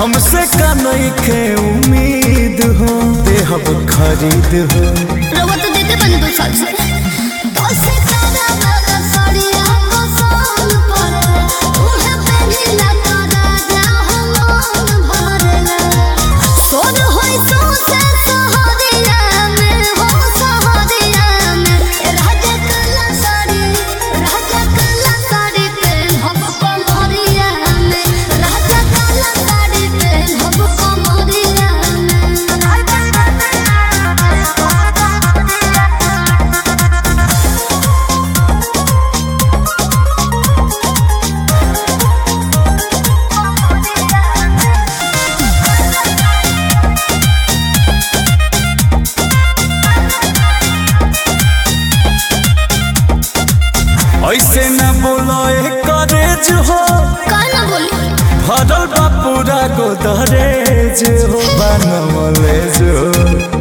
हमसे का नइखे उम्मीद हो देहब खरीद हो रउआ तो देते बनी दो साल से दस तारा वाला साड़िया को साल पर उहे पहनिला तो राजा हम भरला सोर होई सो से सहारिया में हो सहारिया में राजा कला साड़ी राजा कला साड़ी पे हम कमरिया में राजा कला साड़ी पे हम कमरिया ऐसे न बोलो करेज हो कहना बोली भरल बा पूरा गोदरेज हो बनवले जो